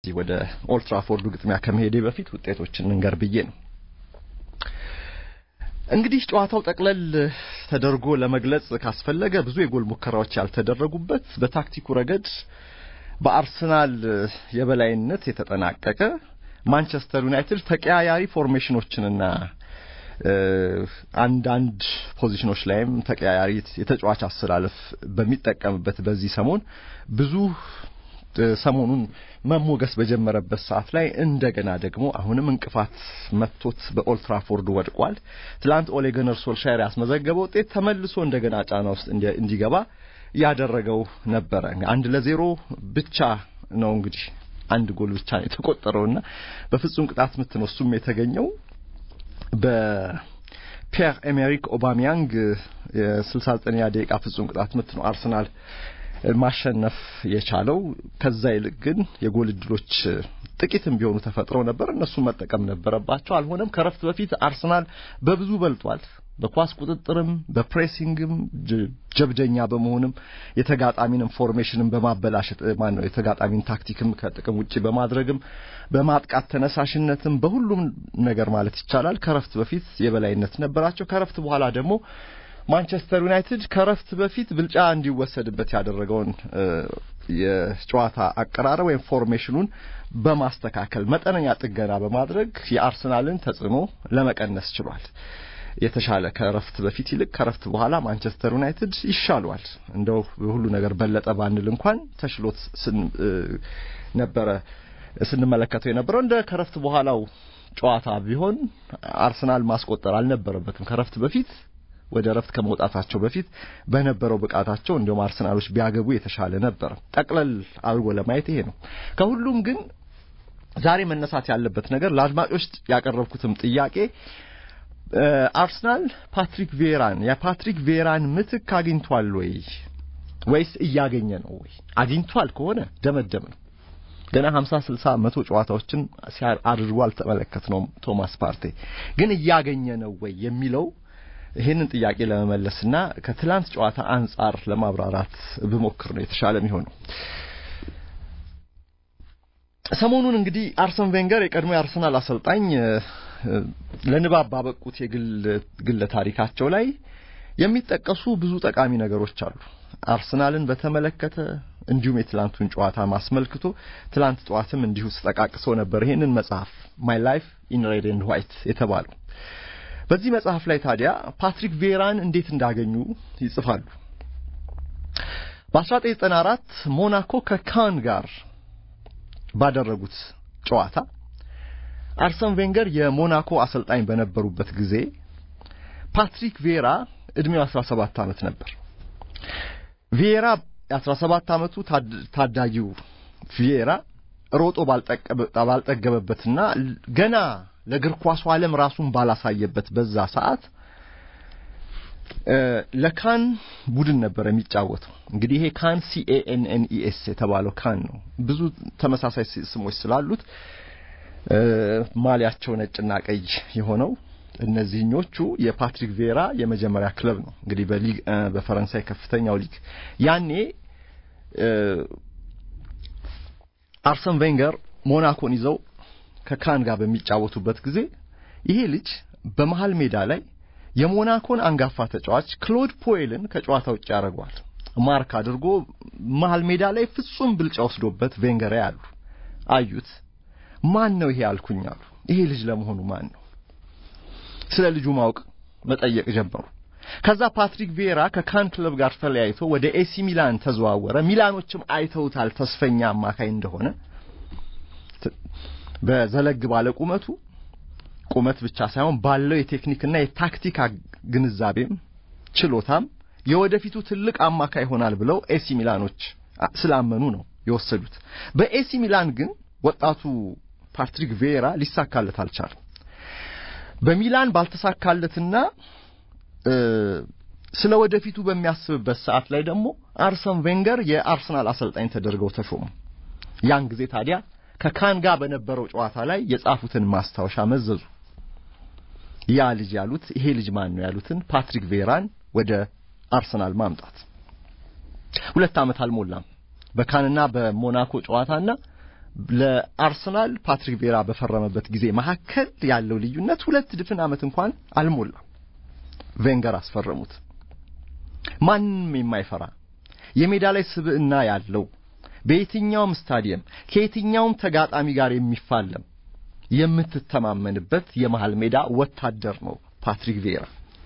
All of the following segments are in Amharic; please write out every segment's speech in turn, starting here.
ወደ ኦልትራፎርዱ ግጥሚያ ከመሄዴ በፊት ውጤቶችን እንገር ብዬ ነው። እንግዲህ ጨዋታው ጠቅለል ተደርጎ ለመግለጽ ካስፈለገ ብዙ የጎል ሙከራዎች ያልተደረጉበት በታክቲኩ ረገድ በአርሰናል የበላይነት የተጠናቀቀ ማንቸስተር ዩናይትድ ተቀያያሪ ፎርሜሽኖችንና አንዳንድ ፖዚሽኖች ላይም ተቀያያሪ የተጫዋች አሰላለፍ በሚጠቀምበት በዚህ ሰሞን ብዙ ሰሞኑን መሞገስ በጀመረበት ሰዓት ላይ እንደገና ደግሞ አሁንም እንቅፋት መጥቶት በኦልትራፎርድ ወድቋል። ትላንት ኦሌ ጉናር ሶልሻየር ያስመዘገበው ውጤት ተመልሶ እንደገና ጫና ውስጥ እንዲገባ ያደረገው ነበረ። አንድ ለዜሮ ብቻ ነው እንግዲህ አንድ ጎል ብቻ ነው የተቆጠረውና በፍጹም ቅጣት ምት ነው እሱም የተገኘው በፒየር ኤሜሪክ ኦባሚያንግ የ69ኛ ደቂቃ ፍጹም ቅጣት ምት ነው አርሰናል ማሸነፍ የቻለው። ከዛ ይልቅ ግን የጎል እድሎች ጥቂትም ቢሆኑ ተፈጥረው ነበር። እነሱን መጠቀም ነበረባቸው። አልሆነም። ከረፍት በፊት አርሰናል በብዙ በልጧል። በኳስ ቁጥጥርም በፕሬሲንግም ጀብደኛ በመሆንም የተጋጣሚንም ፎርሜሽንም በማበላሸት ማን ነው የተጋጣሚን ታክቲክም ከጥቅም ውጪ በማድረግም በማጥቃት ተነሳሽነትም በሁሉም ነገር ማለት ይቻላል ከረፍት በፊት የበላይነት ነበራቸው። ከረፍት በኋላ ደግሞ ማንቸስተር ዩናይትድ ከረፍት በፊት ብልጫ እንዲወሰድበት ያደረገውን የጨዋታ አቀራረብ ወይም ፎርሜሽኑን በማስተካከል መጠነኛ ጥገና በማድረግ የአርሰናልን ተጽዕኖ ለመቀነስ ችሏል። የተሻለ ከረፍት በፊት ይልቅ ከረፍት በኋላ ማንቸስተር ዩናይትድ ይሻሏል። እንደው ሁሉ ነገር በለጠ ባንል እንኳን ተሽሎት ነበረ ስንመለከተው የነበረው እንደ ከረፍት በኋላው ጨዋታ ቢሆን አርሰናል ማስቆጠር አልነበረበትም። ከረፍት በፊት ወደ ረፍት ከመውጣታቸው በፊት በነበረው ብቃታቸው እንዲሁም አርሰናሎች ቢያገቡ የተሻለ ነበር። ጠቅለል አድርጎ ለማየት ይሄ ነው። ከሁሉም ግን ዛሬ መነሳት ያለበት ነገር ለአድማጮች ያቀረብኩትም ጥያቄ አርሰናል ፓትሪክ ቬራን የፓትሪክ ቬራን ምትክ አግኝቷል ወይ ወይስ እያገኘ ነው ወይ? አግኝቷል ከሆነ ደመደም ነው። ገና 50 60 መቶ ጨዋታዎችን አድርጎ አልተመለከትነውም። ቶማስ ፓርቴ ግን እያገኘ ነው ወይ የሚለው ይህንን ጥያቄ ለመመለስና ከትላንት ጨዋታ አንጻር ለማብራራት ብሞክር ነው የተሻለ የሚሆነው። ሰሞኑን እንግዲህ አርሰን ቬንገር የቀድሞ የአርሰናል አሰልጣኝ ለንባብ ባበቁት የግል ግለ ታሪካቸው ላይ የሚጠቀሱ ብዙ ጠቃሚ ነገሮች አሉ። አርሰናልን በተመለከተ እንዲሁም የትላንቱን ጨዋታ ማስመልክቶ ትላንት ጠዋትም እንዲሁ ስጠቃቅሰው ነበር ይህንን መጽሐፍ ማይ ላይፍ ኢን ሬድ ኤንድ ዋይት የተባለው። በዚህ መጽሐፍ ላይ ታዲያ ፓትሪክ ቬራን እንዴት እንዳገኙ ይጽፋሉ። በ1994 ሞናኮ ከካን ጋር ባደረጉት ጨዋታ አርሰን ቬንገር የሞናኮ አሰልጣኝ በነበሩበት ጊዜ ፓትሪክ ቬራ እድሜው 17 ዓመት ነበር። ቪዬራ የ17 ዓመቱ ታዳጊው ቪዬራ ሮጦ ባልጠገበበትና ገና ለእግር ኳሱ ዓለም ራሱን ባላሳየበት በዛ ሰዓት ለካን ቡድን ነበር የሚጫወተው። እንግዲህ ይሄ ካን ሲኤኤንኤንኢኤስ የተባለው ካን ነው። ብዙ ተመሳሳይ ስሞች ስላሉት ማሊያቸው ነጭና ቀይ የሆነው እነዚህኞቹ የፓትሪክ ቬራ የመጀመሪያ ክለብ ነው። እንግዲህ በሊግ በፈረንሳይ ከፍተኛው ሊግ ያኔ አርሰን ቬንገር ሞናኮን ይዘው ከካን ጋር በሚጫወቱበት ጊዜ ይሄ ልጅ በመሃል ሜዳ ላይ የሞናኮን አንጋፋ ተጫዋች ክሎድ ፖኤልን ከጨዋታ ውጭ ያደርገዋል። ማርክ አድርጎ መሃል ሜዳ ላይ ፍጹም ብልጫ ወስዶበት ቬንገር ያሉ አዩት። ማን ነው ይሄ አልኩኝ አሉ። ይሄ ልጅ ለመሆኑ ማን ነው? ስለ ልጁ ማወቅ መጠየቅ ጀመሩ። ከዛ ፓትሪክ ቬራ ከካን ክለብ ጋር ተለያይቶ ወደ ኤሲ ሚላን ተዘዋወረ። ሚላኖችም አይተውታል ተስፈኛ አማካይ እንደሆነ በዘለግ ባለ ቁመቱ ቁመት ብቻ ሳይሆን ባለው የቴክኒክና የታክቲክ ግንዛቤም ችሎታም የወደፊቱ ትልቅ አማካይ ይሆናል ብለው ኤሲ ሚላኖች ስላመኑ ነው የወሰዱት። በኤሲ ሚላን ግን ወጣቱ ፓትሪክ ቬራ ሊሳካለት አልቻለም። በሚላን ባልተሳካለትና ስለ ወደፊቱ በሚያስብበት ሰዓት ላይ ደግሞ አርሰን ቬንገር የአርሰናል አሰልጣኝ ተደርገው ተሾሙ። ያን ጊዜ ታዲያ ከካን ጋር በነበረው ጨዋታ ላይ የጻፉትን ማስታወሻ መዘዙ። ያ ልጅ ያሉት ይሄ ልጅ ማን ነው ያሉትን ፓትሪክ ቬራን ወደ አርሰናል ማምጣት ሁለት ዓመት አልሞላም። በካንና በሞናኮ ጨዋታና ለአርሰናል ፓትሪክ ቬራ በፈረመበት ጊዜ መካከል ያለው ልዩነት ሁለት ድፍን ዓመት እንኳን አልሞላም። ቬንገር አስፈረሙት። ማንም የማይፈራ የሜዳ ላይ ስብዕና ያለው በየትኛውም ስታዲየም ከየትኛውም ተጋጣሚ ጋር የሚፋለም የምትተማመንበት የመሃል ሜዳ ወታደር ነው ፓትሪክ ቬራ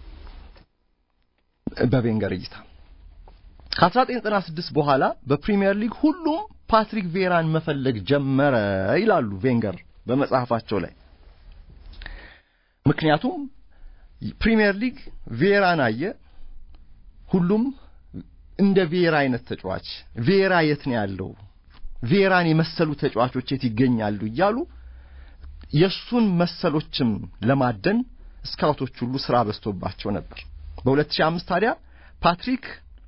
በቬንገር እይታ። ከ1996 በኋላ በፕሪሚየር ሊግ ሁሉም ፓትሪክ ቬራን መፈለግ ጀመረ ይላሉ ቬንገር በመጽሐፋቸው ላይ። ምክንያቱም ፕሪሚየር ሊግ ቬራን አየ፣ ሁሉም እንደ ቬራ አይነት ተጫዋች ቬራ የት ነው ያለው? ቬራን የመሰሉ ተጫዋቾች የት ይገኛሉ? እያሉ የሱን መሰሎችም ለማደን ስካውቶች ሁሉ ስራ በዝቶባቸው ነበር። በ2005 ታዲያ ፓትሪክ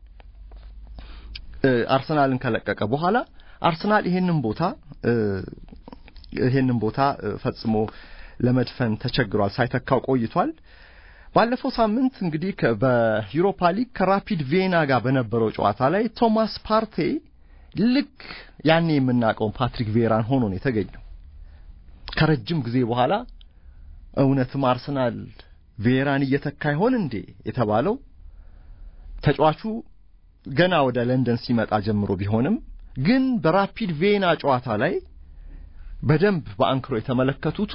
አርሰናልን ከለቀቀ በኋላ አርሰናል ይሄንን ቦታ ይሄንን ቦታ ፈጽሞ ለመድፈን ተቸግሯል፣ ሳይተካው ቆይቷል። ባለፈው ሳምንት እንግዲህ በዩሮፓ ሊግ ከራፒድ ቬና ጋር በነበረው ጨዋታ ላይ ቶማስ ፓርቴ ልክ ያኔ የምናውቀውን ፓትሪክ ቬራን ሆኖ ነው የተገኘው። ከረጅም ጊዜ በኋላ እውነትም አርሰናል ቬራን እየተካ ይሆን እንዴ የተባለው ተጫዋቹ ገና ወደ ለንደን ሲመጣ ጀምሮ ቢሆንም ግን በራፒድ ቬና ጨዋታ ላይ በደንብ በአንክሮ የተመለከቱቱ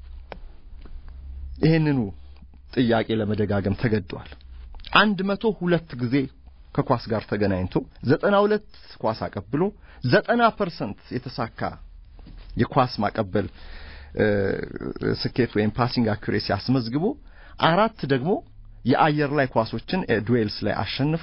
ይህንኑ ጥያቄ ለመደጋገም ተገደዋል። አንድ መቶ ሁለት ጊዜ ከኳስ ጋር ተገናኝቶ ዘጠና ሁለት ኳስ አቀብሎ ዘጠና ፐርሰንት የተሳካ የኳስ ማቀበል ስኬት ወይም ፓሲንግ አኩሬሲ አስመዝግቦ አራት ደግሞ የአየር ላይ ኳሶችን ዱዌልስ ላይ አሸንፎ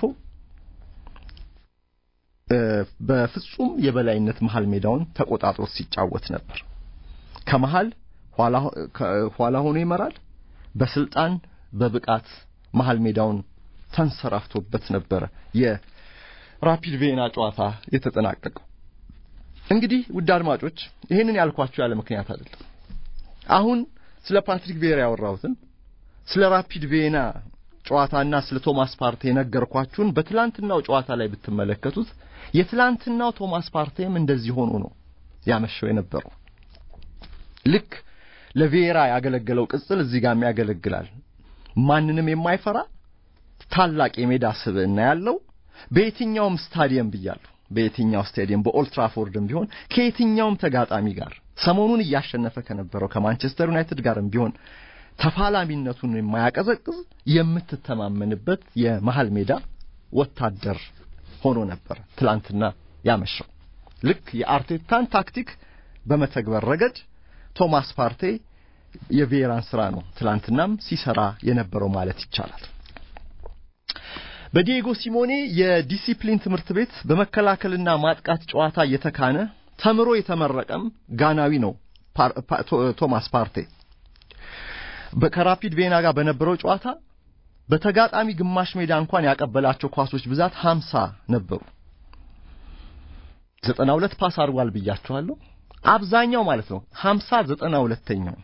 በፍጹም የበላይነት መሃል ሜዳውን ተቆጣጥሮ ሲጫወት ነበር። ከመሃል ኋላ ሆኖ ይመራል። በስልጣን በብቃት መሃል ሜዳውን ተንሰራፍቶበት ነበረ የራፒድ ቬና ጨዋታ የተጠናቀቀው። እንግዲህ ውድ አድማጮች ይህንን ያልኳችሁ ያለ ምክንያት አይደለም። አሁን ስለ ፓትሪክ ቬራ ያወራሁትን ስለ ራፒድ ቬና ጨዋታና ስለ ቶማስ ፓርቴ የነገርኳችሁን በትላንትናው ጨዋታ ላይ ብትመለከቱት የትላንትናው ቶማስ ፓርቴም እንደዚህ ሆኖ ነው ያመሸው የነበረው። ልክ ለቬራ ያገለገለው ቅጽል እዚህ ጋርም ያገለግላል። ማንንም የማይፈራ ታላቅ የሜዳ ስብዕና ያለው በየትኛውም ስታዲየም ብያለሁ፣ በየትኛው ስታዲየም በኦልትራፎርድም ቢሆን ከየትኛውም ተጋጣሚ ጋር ሰሞኑን እያሸነፈ ከነበረው ከማንቸስተር ዩናይትድ ጋርም ቢሆን ተፋላሚነቱን የማያቀዘቅዝ የምትተማመንበት የመሃል ሜዳ ወታደር ሆኖ ነበር ትላንትና ያመሸው። ልክ የአርቴታን ታክቲክ በመተግበር ረገድ ቶማስ ፓርቴ የቬራን ስራ ነው ትላንትናም ሲሰራ የነበረው ማለት ይቻላል። በዲየጎ ሲሞኔ የዲሲፕሊን ትምህርት ቤት በመከላከልና ማጥቃት ጨዋታ እየተካነ ተምሮ የተመረቀም ጋናዊ ነው ቶማስ ፓርቴ። ከራፒድ ቬና ጋር በነበረው ጨዋታ በተጋጣሚ ግማሽ ሜዳ እንኳን ያቀበላቸው ኳሶች ብዛት ሀምሳ ነበሩ። ዘጠና ሁለት ፓስ አድርጓል ብያችኋለሁ። አብዛኛው ማለት ነው ሀምሳ ዘጠና ሁለተኛው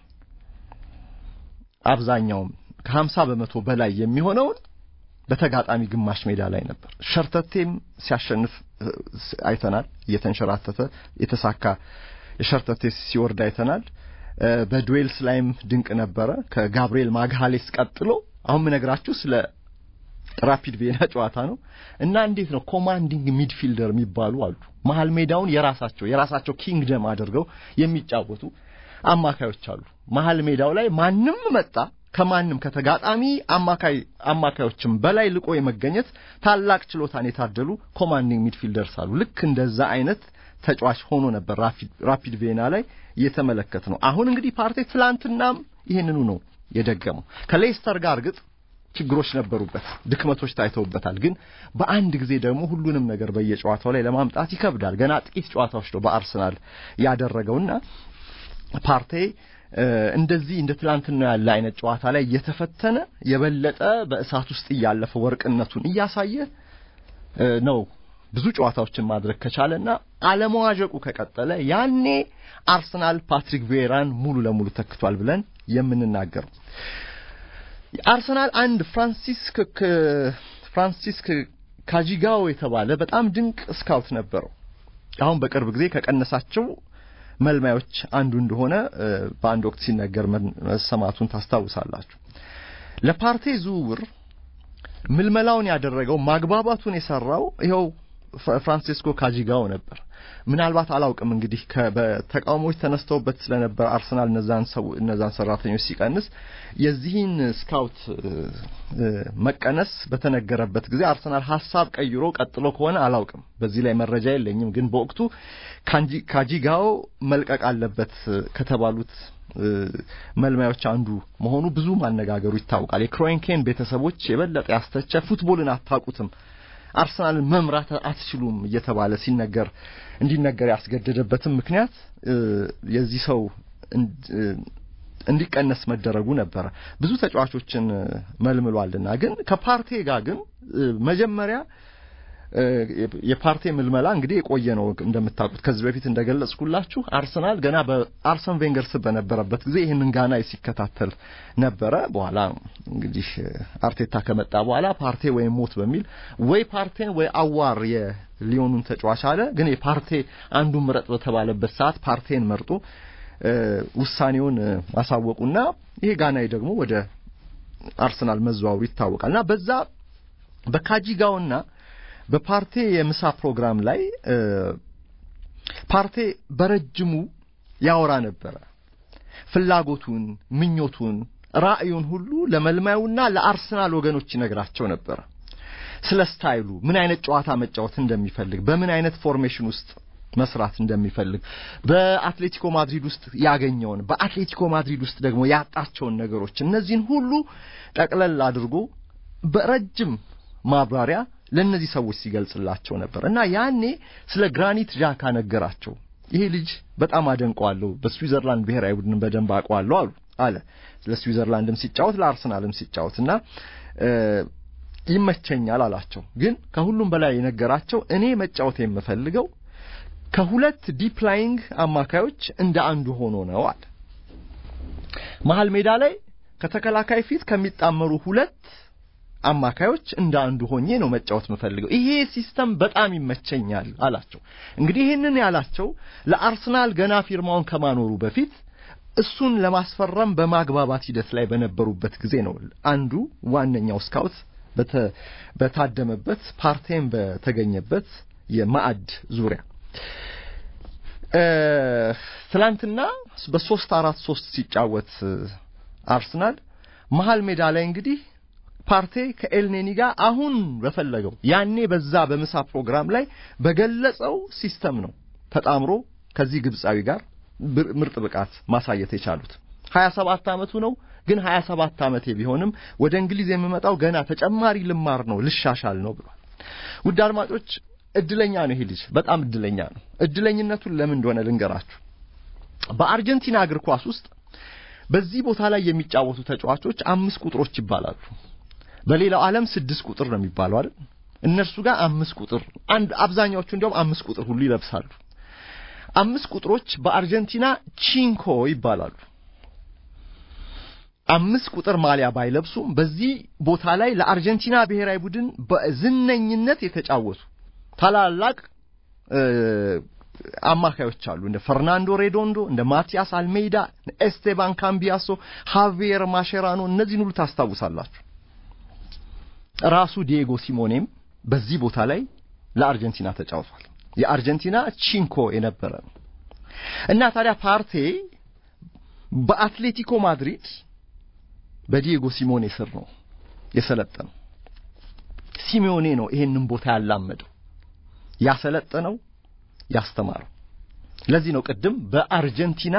አብዛኛውም ከሀምሳ በመቶ በላይ የሚሆነውን በተጋጣሚ ግማሽ ሜዳ ላይ ነበር። ሸርተቴም ሲያሸንፍ አይተናል። እየተንሸራተተ የተሳካ የሸርተቴ ሲወርድ አይተናል። በዱዌልስ ላይም ድንቅ ነበረ። ከጋብርኤል ማግሃሌስ ቀጥሎ አሁን ምነግራችሁ ስለ ራፒድ ቬና ጨዋታ ነው እና እንዴት ነው ኮማንዲንግ ሚድፊልደር የሚባሉ አሉ። መሀል ሜዳውን የራሳቸው የራሳቸው ኪንግደም አድርገው የሚጫወቱ አማካዮች አሉ። መሀል ሜዳው ላይ ማንም መጣ ከማንም ከተጋጣሚ አማካይ አማካዮችም በላይ ልቆ የመገኘት ታላቅ ችሎታን የታደሉ ኮማንዲንግ ሚድፊልደርስ አሉ። ልክ እንደዛ አይነት ተጫዋች ሆኖ ነበር ራፒድ ቬና ላይ እየተመለከት ነው። አሁን እንግዲህ ፓርቴ ትላንትናም ይህንኑ ነው የደገመው። ከሌስተር ጋር እርግጥ ችግሮች ነበሩበት፣ ድክመቶች ታይተውበታል። ግን በአንድ ጊዜ ደግሞ ሁሉንም ነገር በየጨዋታው ላይ ለማምጣት ይከብዳል። ገና ጥቂት ጨዋታዎች ነው በአርሰናል ያደረገውና ፓርቴ እንደዚህ እንደ ትላንትና ያለ አይነት ጨዋታ ላይ እየተፈተነ የበለጠ በእሳት ውስጥ እያለፈ ወርቅነቱን እያሳየ ነው ብዙ ጨዋታዎችን ማድረግ ከቻለና አለመዋዠቁ ከቀጠለ ያኔ አርሰናል ፓትሪክ ቬራን ሙሉ ለሙሉ ተክቷል ብለን የምንናገረው አርሰናል አንድ ፍራንሲስክ ፍራንሲስክ ካጂጋው የተባለ በጣም ድንቅ ስካውት ነበረው። አሁን በቅርብ ጊዜ ከቀነሳቸው መልማዮች አንዱ እንደሆነ በአንድ ወቅት ሲነገር መሰማቱን ታስታውሳላችሁ። ለፓርቴ ዝውውር ምልመላውን ያደረገው ማግባባቱን የሰራው ይኸው ፍራንሲስኮ ካጂጋው ነበር። ምናልባት አላውቅም እንግዲህ በተቃውሞዎች ተነስተውበት ስለነበር አርሰናል እነዛን ሰው እነዛን ሰራተኞች ሲቀንስ የዚህን ስካውት መቀነስ በተነገረበት ጊዜ አርሰናል ሀሳብ ቀይሮ ቀጥሎ ከሆነ አላውቅም። በዚህ ላይ መረጃ የለኝም። ግን በወቅቱ ካጂጋው መልቀቅ አለበት ከተባሉት መልማዮች አንዱ መሆኑ ብዙ ማነጋገሩ ይታወቃል። የክሮንኬን ቤተሰቦች የበለጠ ያስተቸ ፉትቦልን አታውቁትም አርሰናልን መምራት አትችሉም እየተባለ ሲነገር እንዲነገር ያስገደደበትም ምክንያት የዚህ ሰው እንዲቀነስ መደረጉ ነበረ። ብዙ ተጫዋቾችን መልምሏልና ግን ከፓርቴ ጋር ግን መጀመሪያ የፓርቴ ምልመላ እንግዲህ የቆየ ነው እንደምታውቁት። ከዚህ በፊት እንደገለጽኩላችሁ አርሰናል ገና በአርሰን ቬንገር ስር በነበረበት ጊዜ ይህንን ጋና ሲከታተል ነበረ። በኋላ እንግዲህ አርቴታ ከመጣ በኋላ ፓርቴ ወይም ሞት በሚል ወይ ፓርቴን ወይ አዋር የሊዮኑን ተጫዋች አለ። ግን የፓርቴ አንዱ ምረጥ በተባለበት ሰዓት ፓርቴን መርጦ ውሳኔውን ማሳወቁና ይሄ ጋናዊ ደግሞ ወደ አርሰናል መዘዋወሩ ይታወቃል እና በዛ በካጂጋውና በፓርቴ የምሳ ፕሮግራም ላይ ፓርቴ በረጅሙ ያወራ ነበረ። ፍላጎቱን፣ ምኞቱን፣ ራእዩን ሁሉ ለመልማዩና ለአርሰናል ወገኖች ይነግራቸው ነበረ። ስለ ስታይሉ፣ ምን አይነት ጨዋታ መጫወት እንደሚፈልግ፣ በምን አይነት ፎርሜሽን ውስጥ መስራት እንደሚፈልግ፣ በአትሌቲኮ ማድሪድ ውስጥ ያገኘውን፣ በአትሌቲኮ ማድሪድ ውስጥ ደግሞ ያጣቸውን ነገሮች እነዚህን ሁሉ ጠቅለል አድርጎ በረጅም ማብራሪያ ለእነዚህ ሰዎች ሲገልጽላቸው ነበር እና ያኔ ስለ ግራኒት ዣካ ነገራቸው። ይሄ ልጅ በጣም አደንቀዋለሁ፣ በስዊዘርላንድ ብሔራዊ ቡድን በደንብ አውቀዋለሁ አሉ አለ። ስለ ስዊዘርላንድም ሲጫወት ለአርሰናልም ሲጫወት እና ይመቸኛል አላቸው። ግን ከሁሉም በላይ የነገራቸው እኔ መጫወት የምፈልገው ከሁለት ዲፕ ላይንግ አማካዮች እንደ አንዱ ሆኖ ነው አለ። መሀል ሜዳ ላይ ከተከላካይ ፊት ከሚጣመሩ ሁለት አማካዮች እንደ አንዱ ሆኜ ነው መጫወት የምፈልገው። ይሄ ሲስተም በጣም ይመቸኛል አላቸው። እንግዲህ ይህንን ያላቸው ለአርሰናል ገና ፊርማውን ከማኖሩ በፊት እሱን ለማስፈረም በማግባባት ሂደት ላይ በነበሩበት ጊዜ ነው። አንዱ ዋነኛው ስካውት በታደመበት ፓርቴን በተገኘበት የማዕድ ዙሪያ ትላንትና በሶስት አራት ሶስት ሲጫወት አርሰናል መሀል ሜዳ ላይ እንግዲህ ፓርቴ ከኤልኔኒ ጋር አሁን በፈለገው ያኔ በዛ በምሳ ፕሮግራም ላይ በገለጸው ሲስተም ነው ተጣምሮ ከዚህ ግብፃዊ ጋር ምርጥ ብቃት ማሳየት የቻሉት። 27 ዓመቱ ነው። ግን 27 ዓመቴ ቢሆንም ወደ እንግሊዝ የምመጣው ገና ተጨማሪ ልማር ነው ልሻሻል ነው ብሏል። ውድ አድማጮች እድለኛ ነው ይሄ ልጅ በጣም እድለኛ ነው። እድለኝነቱን ለምን እንደሆነ ልንገራችሁ። በአርጀንቲና እግር ኳስ ውስጥ በዚህ ቦታ ላይ የሚጫወቱ ተጫዋቾች አምስት ቁጥሮች ይባላሉ። በሌላው ዓለም ስድስት ቁጥር ነው የሚባለው አይደል? እነርሱ ጋር አምስት ቁጥር አንድ አብዛኛዎቹ እንዲያውም አምስት ቁጥር ሁሉ ይለብሳሉ። አምስት ቁጥሮች በአርጀንቲና ቺንኮ ይባላሉ። አምስት ቁጥር ማሊያ ባይለብሱም በዚህ ቦታ ላይ ለአርጀንቲና ብሔራዊ ቡድን በዝነኝነት የተጫወቱ ታላላቅ አማካዮች አሉ። እንደ ፈርናንዶ ሬዶንዶ፣ እንደ ማቲያስ አልሜይዳ፣ ኤስቴባን ካምቢያሶ፣ ሃቪየር ማሼራኖ እነዚህን ሁሉ ታስታውሳላችሁ። ራሱ ዲዬጎ ሲሞኔም በዚህ ቦታ ላይ ለአርጀንቲና ተጫውቷል። የአርጀንቲና ቺንኮ የነበረ ነው እና ታዲያ ፓርቴ በአትሌቲኮ ማድሪድ በዲዬጎ ሲሞኔ ስር ነው የሰለጠነው። ሲሞኔ ነው ይሄንን ቦታ ያላመደው ያሰለጠነው ያስተማረው። ለዚህ ነው ቅድም በአርጀንቲና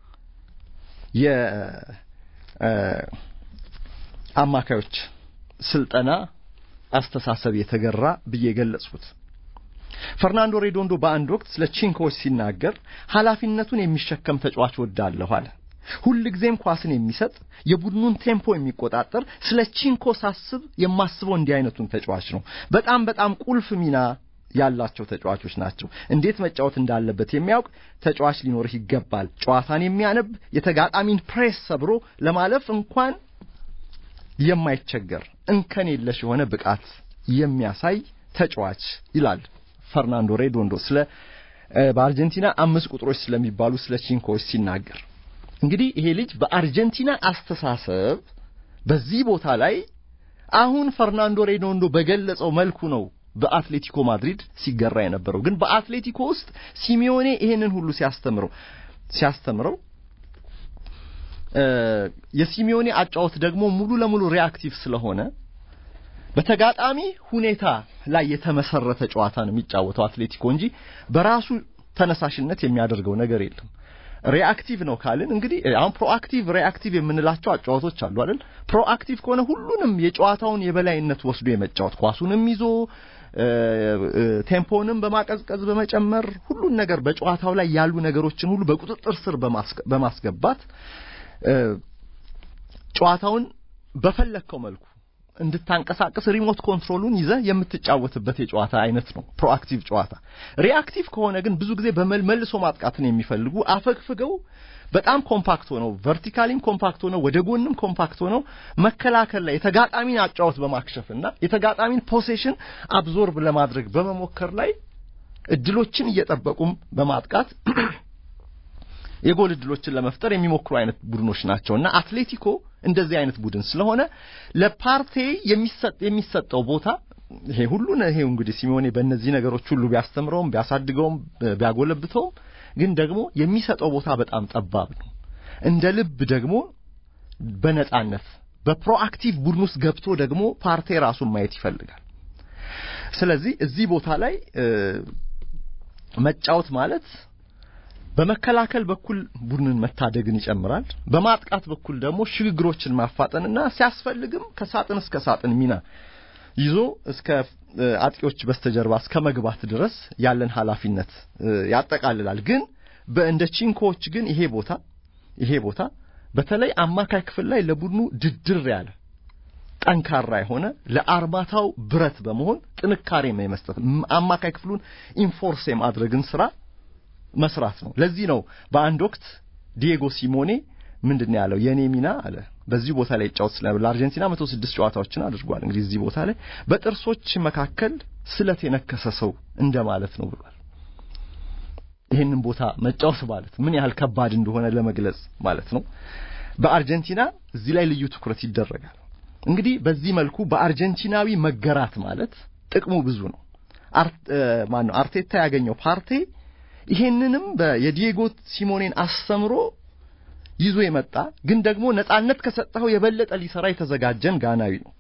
የአማካዮች ስልጠና አስተሳሰብ የተገራ ብዬ ገለጽኩት። ፈርናንዶ ሬዶንዶ በአንድ ወቅት ስለ ቺንኮዎች ሲናገር ኃላፊነቱን የሚሸከም ተጫዋች ወዳለሁ አለ። ሁል ጊዜም ኳስን የሚሰጥ የቡድኑን ቴምፖ የሚቆጣጠር ስለ ቺንኮ ሳስብ የማስበው እንዲህ አይነቱን ተጫዋች ነው። በጣም በጣም ቁልፍ ሚና ያላቸው ተጫዋቾች ናቸው። እንዴት መጫወት እንዳለበት የሚያውቅ ተጫዋች ሊኖርህ ይገባል። ጨዋታን የሚያነብ የተጋጣሚን ፕሬስ ሰብሮ ለማለፍ እንኳን የማይቸገር እንከን የለሽ የሆነ ብቃት የሚያሳይ ተጫዋች ይላል ፈርናንዶ ሬዶንዶ ስለ በአርጀንቲና አምስት ቁጥሮች ስለሚባሉ ስለ ቺንኮዎች ሲናገር እንግዲህ ይሄ ልጅ በአርጀንቲና አስተሳሰብ በዚህ ቦታ ላይ አሁን ፈርናንዶ ሬዶንዶ በገለጸው መልኩ ነው በአትሌቲኮ ማድሪድ ሲገራ የነበረው። ግን በአትሌቲኮ ውስጥ ሲሚዮኔ ይሄንን ሁሉ ሲያስተምረው ሲያስተምረው የሲሚዮኔ አጫወት ደግሞ ሙሉ ለሙሉ ሪአክቲቭ ስለሆነ በተጋጣሚ ሁኔታ ላይ የተመሰረተ ጨዋታ ነው የሚጫወተው አትሌቲኮ እንጂ በራሱ ተነሳሽነት የሚያደርገው ነገር የለም። ሪአክቲቭ ነው ካልን እንግዲህ አሁን ፕሮአክቲቭ ሪአክቲቭ የምንላቸው አጫዋቶች አሉ አይደል? ፕሮአክቲቭ ከሆነ ሁሉንም የጨዋታውን የበላይነት ወስዶ የመጫወት ኳሱንም ይዞ ቴምፖንም በማቀዝቀዝ በመጨመር ሁሉን ነገር በጨዋታው ላይ ያሉ ነገሮችን ሁሉ በቁጥጥር ስር በማስገባት ጨዋታውን በፈለግከው መልኩ እንድታንቀሳቀስ ሪሞት ኮንትሮሉን ይዘህ የምትጫወትበት የጨዋታ አይነት ነው ፕሮአክቲቭ ጨዋታ። ሪአክቲቭ ከሆነ ግን ብዙ ጊዜ በመልሶ ማጥቃትን የሚፈልጉ አፈግፍገው በጣም ኮምፓክት ሆነው ቨርቲካሊም ኮምፓክት ሆነው ወደ ጎንም ኮምፓክት ሆነው መከላከል ላይ የተጋጣሚን አጫወት በማክሸፍና የተጋጣሚን ፖሴሽን አብዞርብ ለማድረግ በመሞከር ላይ እድሎችን እየጠበቁም በማጥቃት የጎል እድሎችን ለመፍጠር የሚሞክሩ አይነት ቡድኖች ናቸውና አትሌቲኮ እንደዚህ አይነት ቡድን ስለሆነ ለፓርቴ የሚሰጥ የሚሰጠው ቦታ ይሄ ሁሉ ይሄ እንግዲህ ሲሞኔ በእነዚህ ነገሮች ሁሉ ቢያስተምረውም ቢያሳድገውም ቢያጎለብተውም ግን ደግሞ የሚሰጠው ቦታ በጣም ጠባብ ነው። እንደ ልብ ደግሞ በነጻነት በፕሮአክቲቭ ቡድን ውስጥ ገብቶ ደግሞ ፓርቴ ራሱን ማየት ይፈልጋል። ስለዚህ እዚህ ቦታ ላይ መጫወት ማለት በመከላከል በኩል ቡድንን መታደግን ይጨምራል። በማጥቃት በኩል ደግሞ ሽግግሮችን ማፋጠንና ሲያስፈልግም ከሳጥን እስከ ሳጥን ሚና ይዞ እስከ አጥቂዎች በስተጀርባ እስከ መግባት ድረስ ያለን ኃላፊነት ያጠቃልላል። ግን በእንደ ቺንኮዎች ግን ይሄ ቦታ ይሄ ቦታ በተለይ አማካይ ክፍል ላይ ለቡድኑ ድድር ያለ ጠንካራ የሆነ ለአርማታው ብረት በመሆን ጥንካሬ የመስጠት አማካይ ክፍሉን ኢንፎርስ የማድረግን ስራ መስራት ነው። ለዚህ ነው በአንድ ወቅት ዲየጎ ሲሞኔ ምንድን ያለው የኔ ሚና አለ በዚህ ቦታ ላይ ይጫወት ስለ ለአርጀንቲና 106 ጨዋታዎችን አድርጓል። እንግዲህ እዚህ ቦታ ላይ በጥርሶች መካከል ስለት የነከሰ ሰው እንደማለት ነው ብሏል። ይህንን ቦታ መጫወት ማለት ምን ያህል ከባድ እንደሆነ ለመግለጽ ማለት ነው። በአርጀንቲና እዚህ ላይ ልዩ ትኩረት ይደረጋል። እንግዲህ በዚህ መልኩ በአርጀንቲናዊ መገራት ማለት ጥቅሙ ብዙ ነው። ማን ነው አርቴታ ያገኘው ፓርቴ ይሄንንም የዲየጎ ሲሞኔን አስተምሮ ይዞ የመጣ ግን ደግሞ ነጻነት ከሰጠው የበለጠ ሊሰራ የተዘጋጀን ጋናዊ ነው።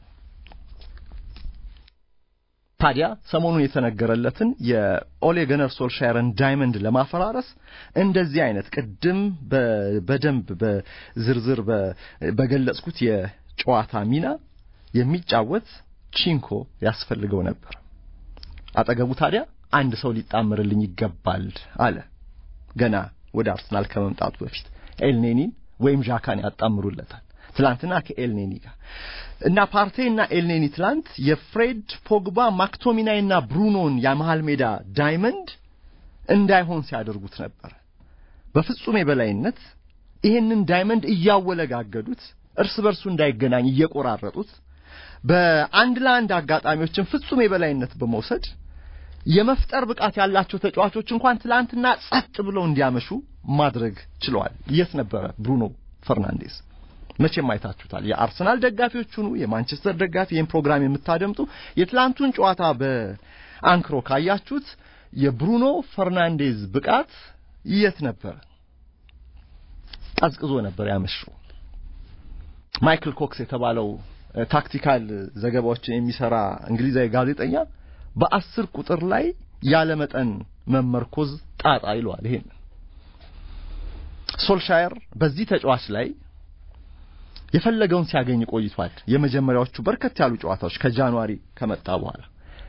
ታዲያ ሰሞኑን የተነገረለትን የኦሌ ገነር ሶልሻየርን ዳይመንድ ለማፈራረስ እንደዚህ አይነት ቅድም በደንብ በዝርዝር በገለጽኩት የጨዋታ ሚና የሚጫወት ቺንኮ ያስፈልገው ነበር። አጠገቡ ታዲያ አንድ ሰው ሊጣመርልኝ ይገባል አለ። ገና ወደ አርሰናል ከመምጣቱ በፊት ኤልኔኒን ወይም ዣካን ያጣምሩለታል። ትላንትና ከኤልኔኒ ጋር እና ፓርቴ እና ኤልኔኒ ትላንት የፍሬድ ፖግባ ማክቶሚናይ እና ብሩኖን የመሃል ሜዳ ዳይመንድ እንዳይሆን ሲያደርጉት ነበር። በፍጹም የበላይነት ይሄንን ዳይመንድ እያወለጋገዱት እርስ በርሱ እንዳይገናኝ እየቆራረጡት በአንድ ለአንድ አጋጣሚዎችን ፍጹም የበላይነት በመውሰድ የመፍጠር ብቃት ያላቸው ተጫዋቾች እንኳን ትላንትና ጸጥ ብለው እንዲያመሹ ማድረግ ችለዋል። የት ነበረ ብሩኖ ፈርናንዴስ? መቼም አይታችሁታል። የአርሰናል ደጋፊዎች ሁኑ የማንቸስተር ደጋፊ ይህን ፕሮግራም የምታደምጡ የትላንቱን ጨዋታ በአንክሮ ካያችሁት የብሩኖ ፈርናንዴዝ ብቃት የት ነበረ? ቀዝቅዞ ነበር ያመሸው። ማይክል ኮክስ የተባለው ታክቲካል ዘገባዎችን የሚሰራ እንግሊዛዊ ጋዜጠኛ በአስር ቁጥር ላይ ያለ መጠን መመርኮዝ ጣጣ ይለዋል። ይሄን ሶልሻየር በዚህ ተጫዋች ላይ የፈለገውን ሲያገኝ ቆይቷል። የመጀመሪያዎቹ በርከት ያሉ ጨዋታዎች ከጃንዋሪ ከመጣ በኋላ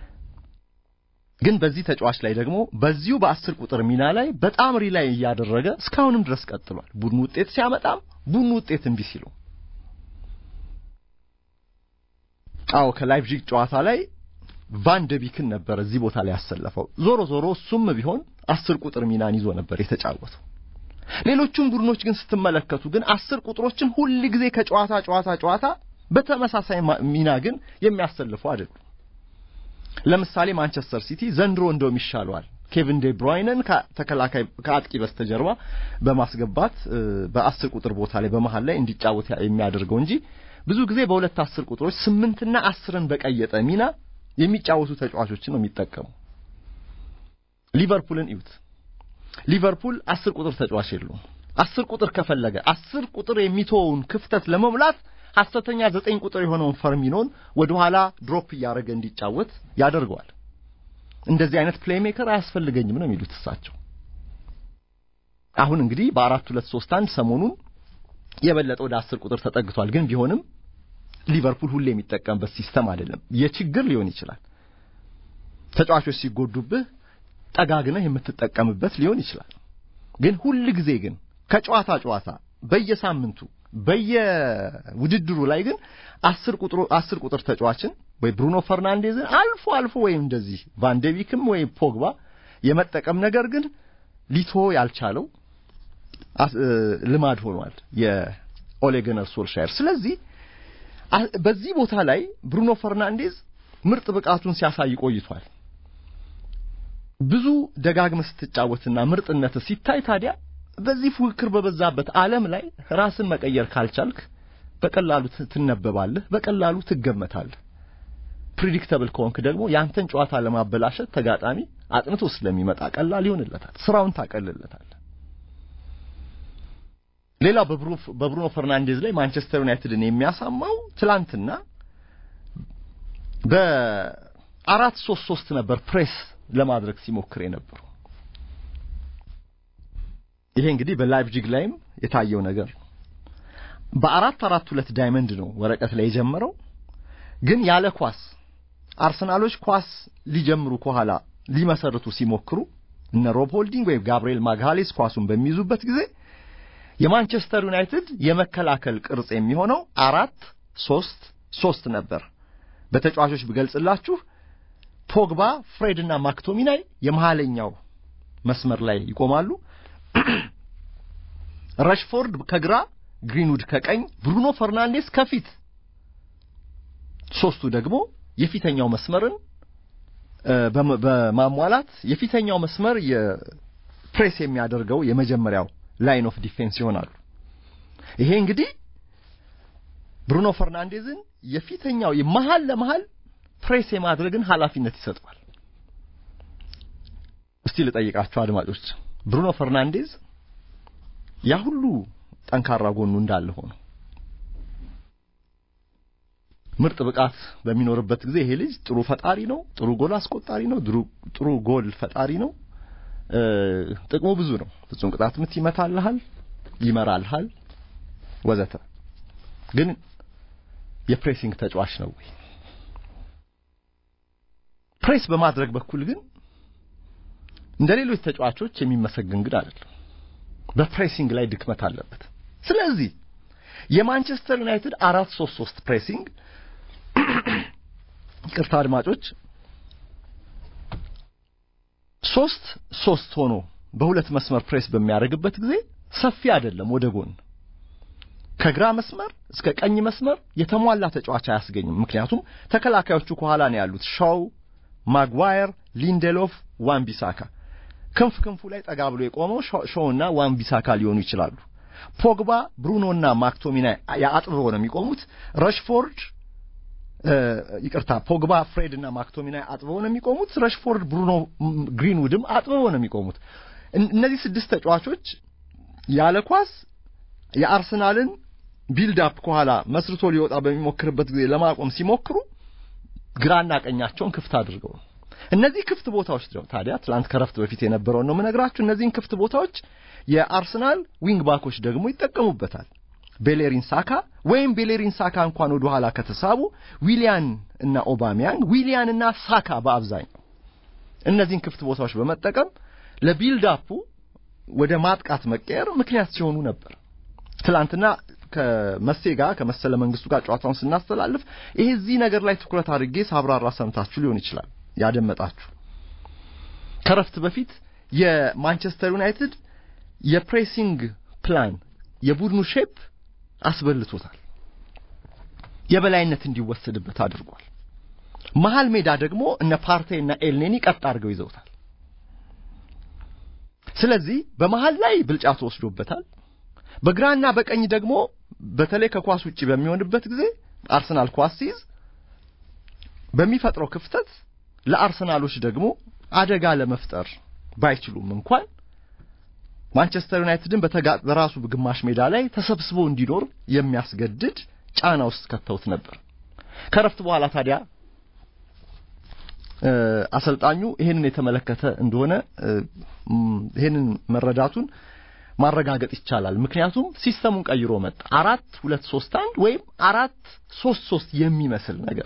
ግን በዚህ ተጫዋች ላይ ደግሞ በዚሁ በአስር ቁጥር ሚና ላይ በጣም ሪላይ እያደረገ እስካሁንም ድረስ ቀጥሏል። ቡድኑ ውጤት ሲያመጣም ቡድኑ ውጤት እምቢ ሲሉ አዎ ከላይፕዚግ ጨዋታ ላይ ቫን ደቢክን ነበር እዚህ ቦታ ላይ ያሰለፈው። ዞሮ ዞሮ እሱም ቢሆን አስር ቁጥር ሚናን ይዞ ነበር የተጫወተው። ሌሎቹም ቡድኖች ግን ስትመለከቱ ግን አስር ቁጥሮችን ሁል ጊዜ ከጨዋታ ጨዋታ ጨዋታ በተመሳሳይ ሚና ግን የሚያሰልፉ አይደሉም። ለምሳሌ ማንቸስተር ሲቲ ዘንድሮ እንደውም ይሻለዋል ኬቪን ዴ ብሮይነን ከተከላካይ ከአጥቂ በስተጀርባ በማስገባት በአስር ቁጥር ቦታ ላይ በመሃል ላይ እንዲጫወት የሚያደርገው እንጂ ብዙ ጊዜ በሁለት አስር ቁጥሮች ስምንትና አስርን በቀየጠ ሚና የሚጫወቱ ተጫዋቾችን ነው የሚጠቀሙ። ሊቨርፑልን እዩት። ሊቨርፑል አስር ቁጥር ተጫዋች የለውም። አስር ቁጥር ከፈለገ አስር ቁጥር የሚተወውን ክፍተት ለመሙላት ሐሰተኛ ዘጠኝ ቁጥር የሆነውን ፈርሚኖን ወደ ኋላ ድሮፕ እያደረገ እንዲጫወት ያደርገዋል። እንደዚህ አይነት ፕሌይ ሜከር አያስፈልገኝም ነው የሚሉት እሳቸው። አሁን እንግዲህ በአራት ሁለት ሶስት አንድ ሰሞኑን የበለጠ ወደ አስር ቁጥር ተጠግቷል። ግን ቢሆንም ሊቨርፑል ሁሌ የሚጠቀምበት ሲስተም አይደለም። የችግር ሊሆን ይችላል። ተጫዋቾች ሲጎዱብህ ጠጋግነህ የምትጠቀምበት ሊሆን ይችላል። ግን ሁል ጊዜ ግን ከጨዋታ ጨዋታ በየሳምንቱ በየውድድሩ ላይ ግን አስር ቁጥሩ አስር ቁጥር ተጫዋችን ወይ ብሩኖ ፈርናንዴዝን አልፎ አልፎ ወይም እንደዚህ ቫንዴቪክም ወይም ፖግባ የመጠቀም ነገር ግን ሊቶ ያልቻለው ልማድ ሆኗል የኦሌ ጉናር ሶልሻየር። ስለዚህ በዚህ ቦታ ላይ ብሩኖ ፈርናንዴዝ ምርጥ ብቃቱን ሲያሳይ ቆይቷል። ብዙ ደጋግመህ ስትጫወትና ምርጥነት ሲታይ ታዲያ በዚህ ፉክክር በበዛበት ዓለም ላይ ራስን መቀየር ካልቻልክ በቀላሉ ትነበባለህ፣ በቀላሉ ትገመታለህ። ፕሪዲክተብል ከሆንክ ደግሞ ያንተን ጨዋታ ለማበላሸት ተጋጣሚ አጥንቶ ስለሚመጣ ቀላል ይሆንለታል፣ ስራውን ታቀልለታል። ሌላው በብሩኖ ፈርናንዴዝ ላይ ማንቸስተር ዩናይትድን የሚያሳማው ትላንትና በአራት ሶስት ሶስት ነበር ፕሬስ ለማድረግ ሲሞክር የነበረው። ይሄ እንግዲህ በላይፕዚግ ላይም የታየው ነገር ነው። በአራት አራት ሁለት ዳይመንድ ነው ወረቀት ላይ የጀመረው፣ ግን ያለ ኳስ አርሰናሎች ኳስ ሊጀምሩ ከኋላ ሊመሰርቱ ሲሞክሩ እነ ሮብ ሆልዲንግ ወይም ጋብርኤል ማግሃሌስ ኳሱን በሚይዙበት ጊዜ የማንቸስተር ዩናይትድ የመከላከል ቅርጽ የሚሆነው አራት ሶስት ሶስት ነበር። በተጫዋቾች ብገልጽላችሁ ፖግባ፣ ፍሬድ እና ማክቶሚናይ የመሃለኛው መስመር ላይ ይቆማሉ። ረሽፎርድ ከግራ፣ ግሪንውድ ከቀኝ፣ ብሩኖ ፈርናንዴስ ከፊት። ሶስቱ ደግሞ የፊተኛው መስመርን በማሟላት የፊተኛው መስመር የፕሬስ የሚያደርገው የመጀመሪያው ላይን ኦፍ ዲፌንስ ይሆናሉ። ይሄ እንግዲህ ብሩኖ ፈርናንዴዝን የፊተኛው የመሃል ለመሃል ፕሬስ የማድረግን ኃላፊነት ይሰጠዋል። እስቲ ልጠይቃችሁ አድማጮች፣ ብሩኖ ፈርናንዴዝ ያ ሁሉ ጠንካራ ጎኑ እንዳለ ሆኖ ምርጥ ብቃት በሚኖርበት ጊዜ ይሄ ልጅ ጥሩ ፈጣሪ ነው፣ ጥሩ ጎል አስቆጣሪ ነው፣ ጥሩ ጎል ፈጣሪ ነው። ጥቅሙ ብዙ ነው። ፍጹም ቅጣት ምት ይመታልሃል፣ ይመራልሃል፣ ወዘተ። ግን የፕሬሲንግ ተጫዋች ነው ወይ? ፕሬስ በማድረግ በኩል ግን እንደ ሌሎች ተጫዋቾች የሚመሰገን ግን አይደለም። በፕሬሲንግ ላይ ድክመት አለበት። ስለዚህ የማንቸስተር ዩናይትድ አራት ሶስት ሶስት ፕሬሲንግ ቅርታ አድማጮች ሶስት ሶስት ሆኖ በሁለት መስመር ፕሬስ በሚያደርግበት ጊዜ ሰፊ አይደለም ወደ ጎን ከግራ መስመር እስከ ቀኝ መስመር የተሟላ ተጫዋች አያስገኝም። ምክንያቱም ተከላካዮቹ ከኋላ ነው ያሉት ሻው፣ ማግዋየር፣ ሊንዴሎፍ፣ ዋን ቢሳካ። ክንፍ ክንፉ ላይ ጠጋ ብሎ የቆመው ሾውና ዋን ቢሳካ ሊሆኑ ይችላሉ። ፖግባ፣ ብሩኖና ማክቶሚናይ አጥብበው ነው የሚቆሙት። ረሽፎርድ ይቅርታ፣ ፖግባ፣ ፍሬድ እና ማክቶሚናይ አጥብበው ነው የሚቆሙት። ረሽፎርድ፣ ብሩኖ፣ ግሪንውድም አጥብበው ነው የሚቆሙት። እነዚህ ስድስት ተጫዋቾች ያለ ኳስ የአርሰናልን ቢልድ አፕ ከኋላ መስርቶ ሊወጣ በሚሞክርበት ጊዜ ለማቆም ሲሞክሩ ግራና ቀኛቸውን ክፍት አድርገው ነው። እነዚህ ክፍት ቦታዎች ነው ታዲያ ትላንት ከረፍት በፊት የነበረውን ነው የምነግራችሁ። እነዚህን ክፍት ቦታዎች የአርሰናል ዊንግ ባኮች ደግሞ ይጠቀሙበታል። ቤሌሪን ሳካ ወይም ቤሌሪን ሳካ እንኳን ወደ ኋላ ከተሳቡ ዊሊያን እና ኦባሚያንግ፣ ዊሊያን እና ሳካ በአብዛኛው እነዚህን ክፍት ቦታዎች በመጠቀም ለቢልድ አፑ ወደ ማጥቃት መቀየር ምክንያት ሲሆኑ ነበር። ትላንትና ከመሴ ጋር ከመሰለ መንግስቱ ጋር ጨዋታውን ስናስተላልፍ ይሄ እዚህ ነገር ላይ ትኩረት አድርጌ ሳብራራ ሰምታችሁ ሊሆን ይችላል ያደመጣችሁ። ከረፍት በፊት የማንቸስተር ዩናይትድ የፕሬሲንግ ፕላን የቡድኑ ሼፕ አስበልቶታል። የበላይነት እንዲወሰድበት አድርጓል። መሀል ሜዳ ደግሞ እነ ፓርቴ እና ኤልኔኒ ቀጥ አድርገው ይዘውታል። ስለዚህ በመሃል ላይ ብልጫ ተወስዶበታል። በግራና በቀኝ ደግሞ በተለይ ከኳስ ውጪ በሚሆንበት ጊዜ አርሰናል ኳስ ሲይዝ በሚፈጥረው ክፍተት ለአርሰናሎች ደግሞ አደጋ ለመፍጠር ባይችሉም እንኳን ማንቸስተር ዩናይትድን በራሱ ግማሽ ሜዳ ላይ ተሰብስቦ እንዲኖር የሚያስገድድ ጫና ውስጥ ከተውት ነበር። ከረፍት በኋላ ታዲያ አሰልጣኙ ይሄንን የተመለከተ እንደሆነ ይሄንን መረዳቱን ማረጋገጥ ይቻላል። ምክንያቱም ሲስተሙን ቀይሮ መጣ። አራት ሁለት ሶስት አንድ ወይም አራት ሶስት ሶስት የሚመስል ነገር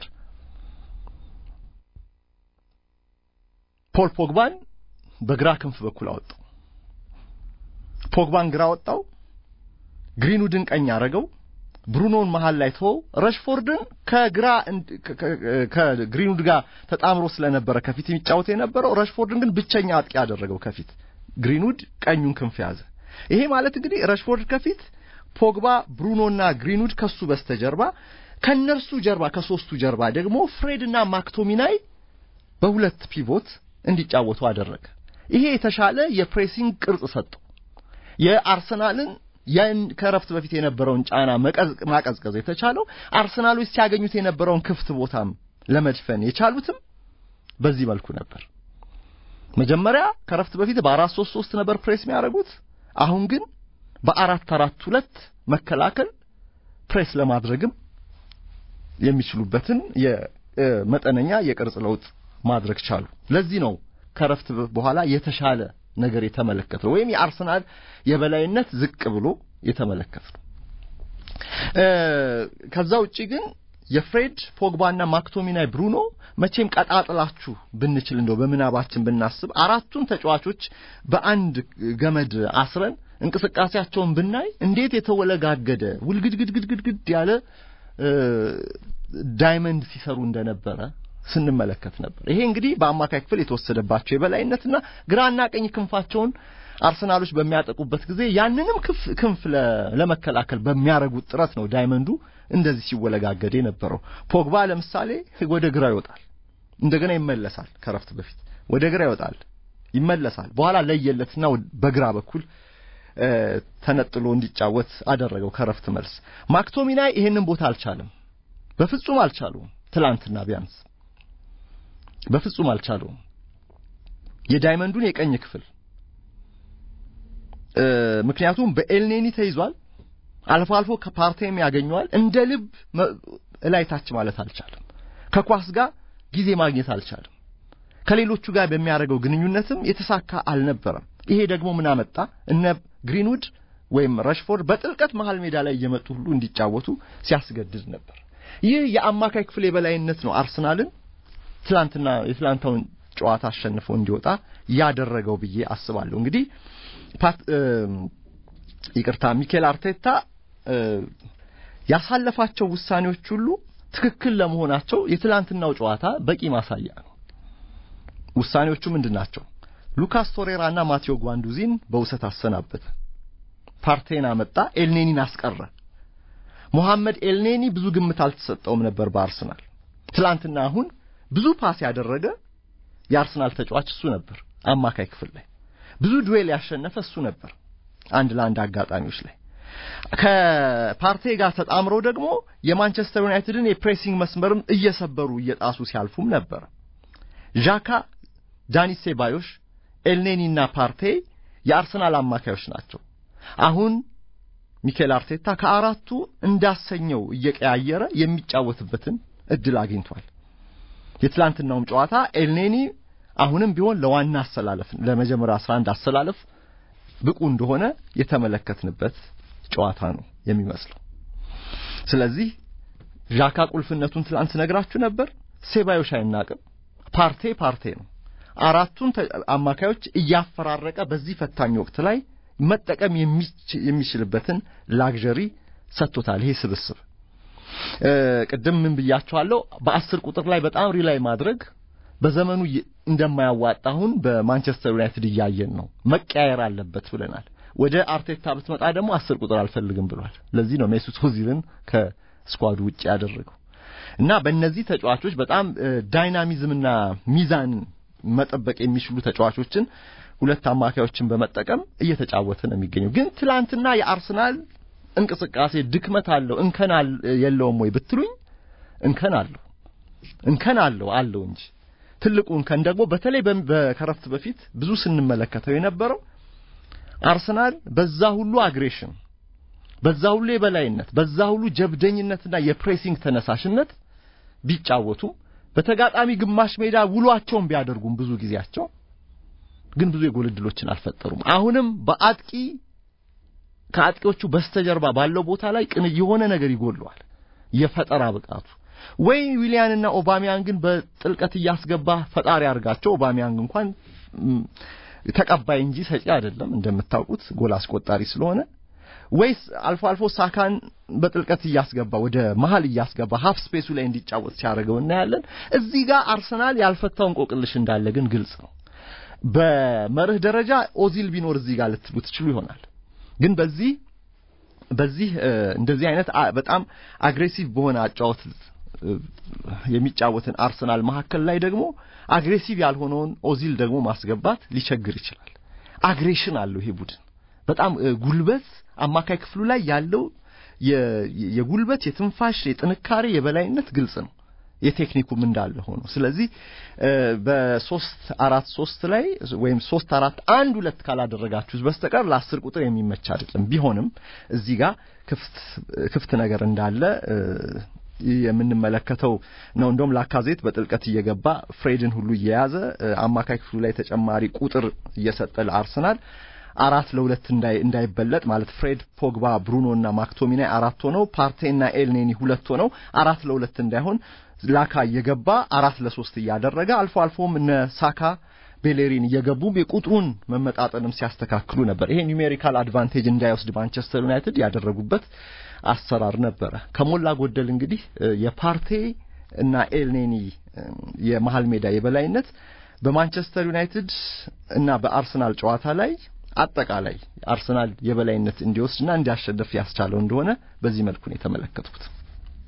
ፖል ፖግባን በግራ ክንፍ በኩል አወጣው። ፖግባን ግራ ወጣው። ግሪንውድን ቀኝ አረገው። ብሩኖን መሃል ላይ ተወው። ረሽፎርድን ከግራ ከግሪንውድ ጋር ተጣምሮ ስለነበረ ከፊት የሚጫወት የነበረው ረሽፎርድን ግን ብቸኛ አጥቂ ያደረገው ከፊት ግሪንውድ ቀኙን ክንፍ ያዘ። ይሄ ማለት እንግዲህ ረሽፎርድ ከፊት ፖግባ፣ ብሩኖና ግሪንውድ ከሱ በስተጀርባ ከነርሱ ጀርባ ከሶስቱ ጀርባ ደግሞ ፍሬድና ማክቶሚናይ በሁለት ፒቮት እንዲጫወቱ አደረገ። ይሄ የተሻለ የፕሬሲንግ ቅርጽ ሰጠው። የአርሰናልን ያን ከረፍት በፊት የነበረውን ጫና ማቀዝቀዝ የተቻለው አርሰናሎች ሲያገኙት የነበረውን ክፍት ቦታም ለመድፈን የቻሉትም በዚህ መልኩ ነበር። መጀመሪያ ከረፍት በፊት በአራት ሶስት ሶስት ነበር ፕሬስ የሚያደርጉት። አሁን ግን በአራት አራት ሁለት መከላከል ፕሬስ ለማድረግም የሚችሉበትን የመጠነኛ የቅርጽ ለውጥ ማድረግ ቻሉ። ለዚህ ነው ከረፍት በኋላ የተሻለ ነገር የተመለከተው ወይም የአርሰናል የበላይነት ዝቅ ብሎ የተመለከተው። ከዛ ውጪ ግን የፍሬድ ፖግባና ማክቶሚናይ ብሩኖ መቼም ቀጣጥላችሁ ብንችል እንደው በምናባችን ብናስብ አራቱን ተጫዋቾች በአንድ ገመድ አስረን እንቅስቃሴያቸውን ብናይ እንዴት የተወለጋገደ ውልግድግድግድግድ ያለ ዳይመንድ ሲሰሩ እንደነበረ ስንመለከት ነበር። ይሄ እንግዲህ በአማካይ ክፍል የተወሰደባቸው የበላይነትና ግራና ቀኝ ክንፋቸውን አርሰናሎች በሚያጠቁበት ጊዜ ያንንም ክንፍ ለመከላከል በሚያደርጉት ጥረት ነው ዳይመንዱ እንደዚህ ሲወለጋገድ የነበረው። ፖግባ ለምሳሌ ወደ ግራ ይወጣል፣ እንደገና ይመለሳል። ከረፍት በፊት ወደ ግራ ይወጣል፣ ይመለሳል። በኋላ ለየለትና በግራ በኩል ተነጥሎ እንዲጫወት አደረገው። ከረፍት መልስ ማክቶሚናይ ይሄንን ቦታ አልቻለም፣ በፍጹም አልቻሉም። ትላንትና ቢያንስ በፍጹም አልቻሉም። የዳይመንዱን የቀኝ ክፍል ምክንያቱም በኤልኔኒ ተይዟል። አልፎ አልፎ ከፓርቴም ያገኘዋል። እንደ ልብ እላይ ታች ማለት አልቻለም። ከኳስ ጋር ጊዜ ማግኘት አልቻለም። ከሌሎቹ ጋር በሚያደርገው ግንኙነትም የተሳካ አልነበረም። ይሄ ደግሞ ምን አመጣ? እነ ግሪንውድ ወይም ረሽፎርድ በጥልቀት መሃል ሜዳ ላይ እየመጡ ሁሉ እንዲጫወቱ ሲያስገድድ ነበር። ይህ የአማካይ ክፍል የበላይነት ነው አርሰናልን ትላንትና የትላንታውን ጨዋታ አሸንፎ እንዲወጣ ያደረገው ብዬ አስባለሁ። እንግዲህ ይቅርታ ሚኬል አርቴታ ያሳለፋቸው ውሳኔዎች ሁሉ ትክክል ለመሆናቸው የትላንትናው ጨዋታ በቂ ማሳያ ነው። ውሳኔዎቹ ምንድን ናቸው? ሉካስ ቶሬራና ማቴዎ ጓንዱዚን በውሰት አሰናበተ። ፓርቴን አመጣ፣ ኤልኔኒን አስቀረ። ሞሐመድ ኤልኔኒ ብዙ ግምት አልተሰጠውም ነበር በአርሰናል ትላንትና አሁን ብዙ ፓስ ያደረገ የአርሰናል ተጫዋች እሱ ነበር። አማካይ ክፍል ላይ ብዙ ዱዌል ያሸነፈ እሱ ነበር። አንድ ለአንድ አጋጣሚዎች ላይ ከፓርቴ ጋር ተጣምረው ደግሞ የማንቸስተር ዩናይትድን የፕሬሲንግ መስመርም እየሰበሩ እየጣሱ ሲያልፉም ነበር። ዣካ፣ ዳኒ ሴባዮሽ፣ ኤልኔኒና ፓርቴ የአርሰናል አማካዮች ናቸው። አሁን ሚኬል አርቴታ ከአራቱ እንዳሰኘው እየቀያየረ የሚጫወትበትን እድል አግኝቷል። የትላንትናውም ጨዋታ ኤልኔኒ አሁንም ቢሆን ለዋና አሰላለፍ ለመጀመሪያ 11 አሰላለፍ ብቁ እንደሆነ የተመለከትንበት ጨዋታ ነው የሚመስለው። ስለዚህ ዣካ ቁልፍነቱን ትላንት ነግራችሁ ነበር። ሴባዮሽ አይናቅም። ፓርቴ ፓርቴ ነው። አራቱን አማካዮች እያፈራረቀ በዚህ ፈታኝ ወቅት ላይ መጠቀም የሚችልበትን ላግዠሪ ሰጥቶታል። ይሄ ስብስብ ቅድም ምን ብያቸዋለሁ? በአስር ቁጥር ላይ በጣም ሪላይ ማድረግ በዘመኑ እንደማያዋጣ አሁን በማንቸስተር ዩናይትድ እያየን ነው። መቀያየር አለበት ብለናል። ወደ አርቴታ ብትመጣ ደግሞ አስር ቁጥር አልፈልግም ብሏል። ለዚህ ነው ሜሱት ኦዚልን ከስኳዱ ውጭ ያደረገው እና በእነዚህ ተጫዋቾች በጣም ዳይናሚዝምና ሚዛን መጠበቅ የሚችሉ ተጫዋቾችን ሁለት አማካዮችን በመጠቀም እየተጫወተ ነው የሚገኘው። ግን ትላንትና የአርሰናል እንቅስቃሴ ድክመት አለው እንከን የለውም ወይ ብትሉኝ እንከን አለው እንከን አለው አለው እንጂ ትልቁ እንከን ደግሞ በተለይ ከረፍት በፊት ብዙ ስንመለከተው የነበረው አርሰናል በዛ ሁሉ አግሬሽን፣ በዛ ሁሉ የበላይነት፣ በዛ ሁሉ ጀብደኝነትና የፕሬሲንግ ተነሳሽነት ቢጫወቱም በተጋጣሚ ግማሽ ሜዳ ውሏቸውን ቢያደርጉም ብዙ ጊዜያቸው ግን ብዙ የጎል ዕድሎችን አልፈጠሩም። አሁንም በአጥቂ ከአጥቂዎቹ በስተጀርባ ባለው ቦታ ላይ ቅን የሆነ ነገር ይጎለዋል። የፈጠራ ብቃቱ ወይ ዊሊያንና ኦባሚያንግ ግን በጥልቀት እያስገባ ፈጣሪ አድርጋቸው። ኦባሚያንግ እንኳን ተቀባይ እንጂ ሰጪ አይደለም እንደምታውቁት ጎል አስቆጣሪ ስለሆነ ወይስ አልፎ አልፎ ሳካን በጥልቀት እያስገባ ወደ መሀል እያስገባ ሀፍ ስፔሱ ላይ እንዲጫወት ሲያደርገው እናያለን። እዚህ ጋር አርሰናል ያልፈታው እንቆቅልሽ እንዳለ ግን ግልጽ ነው። በመርህ ደረጃ ኦዚል ቢኖር እዚህ ጋር ልትሉ ትችሉ ይሆናል። ግን በዚህ በዚህ እንደዚህ አይነት በጣም አግሬሲቭ በሆነ አጫወት የሚጫወትን አርሰናል መካከል ላይ ደግሞ አግሬሲቭ ያልሆነውን ኦዚል ደግሞ ማስገባት ሊቸግር ይችላል። አግሬሽን አለው ይሄ ቡድን በጣም ጉልበት አማካይ ክፍሉ ላይ ያለው የጉልበት የትንፋሽ የጥንካሬ የበላይነት ግልጽ ነው። የቴክኒኩም እንዳለ ሆኖ ስለዚህ በሶስት አራት ሶስት ላይ ወይም ሶስት አራት አንድ ሁለት ካላደረጋችሁት በስተቀር ለአስር ቁጥር የሚመች አይደለም። ቢሆንም እዚህ ጋር ክፍት ክፍት ነገር እንዳለ የምንመለከተው ነው። እንደውም ላካዜት በጥልቀት እየገባ ፍሬድን ሁሉ እየያዘ አማካይ ክፍሉ ላይ ተጨማሪ ቁጥር እየሰጠ ለአርሰናል አራት ለሁለት እንዳይ እንዳይበለጥ ማለት ፍሬድ፣ ፖግባ፣ ብሩኖ እና ማክቶሚናይ አራት ሆነው ፓርቴና ኤልኔኒ ሁለት ሆነው አራት ለሁለት እንዳይሆን ላካ እየገባ አራት ለሶስት እያደረገ አልፎ አልፎም እነ ሳካ ቤሌሪን እየገቡ የቁጥሩን መመጣጠንም ሲያስተካክሉ ነበር። ይሄ ኒውሜሪካል አድቫንቴጅ እንዳይወስድ ማንቸስተር ዩናይትድ ያደረጉበት አሰራር ነበረ። ከሞላ ጎደል እንግዲህ የፓርቴ እና ኤልኔኒ የመሀል ሜዳ የበላይነት በማንቸስተር ዩናይትድ እና በአርሰናል ጨዋታ ላይ አጠቃላይ አርሰናል የበላይነት እንዲወስድና እንዲያሸንፍ ያስቻለው እንደሆነ በዚህ መልኩ ነው የተመለከትኩት።